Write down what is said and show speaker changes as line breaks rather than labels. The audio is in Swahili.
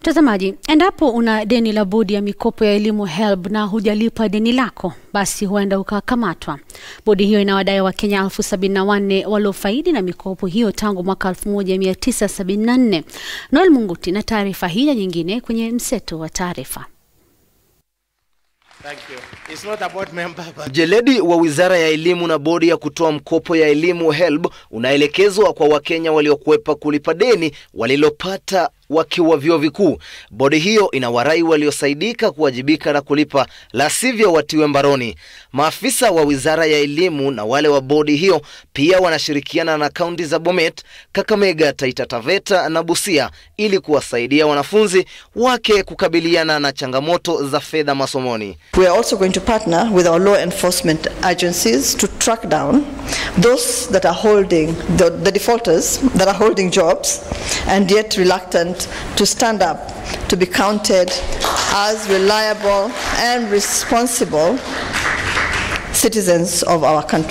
Mtazamaji, endapo una deni la bodi ya mikopo ya elimu HELB na hujalipa deni lako, basi huenda ukakamatwa. Bodi hiyo inawadai Wakenya elfu sabini na wanne waliofaidi na mikopo hiyo tangu mwaka 1974. Noel Munguti na taarifa hii na nyingine kwenye mseto wa taarifa.
Thank you. It's not about member, but
Mjeledi wa Wizara ya Elimu na Bodi ya kutoa mkopo ya elimu HELB unaelekezwa kwa Wakenya waliokwepa kulipa deni walilopata wakiwa vyuo vikuu. Bodi hiyo inawarai waliosaidika kuwajibika na kulipa, la sivyo watiwe mbaroni. Maafisa wa Wizara ya Elimu na wale wa bodi hiyo pia wanashirikiana na kaunti za Bomet, Kakamega, Taita Taveta na Busia ili kuwasaidia wanafunzi wake kukabiliana na changamoto za fedha masomoni.
We are also going to partner with our law enforcement agencies to track down those that are holding, the, the defaulters that are holding jobs and yet reluctant to stand up to be counted as reliable and responsible citizens of our country.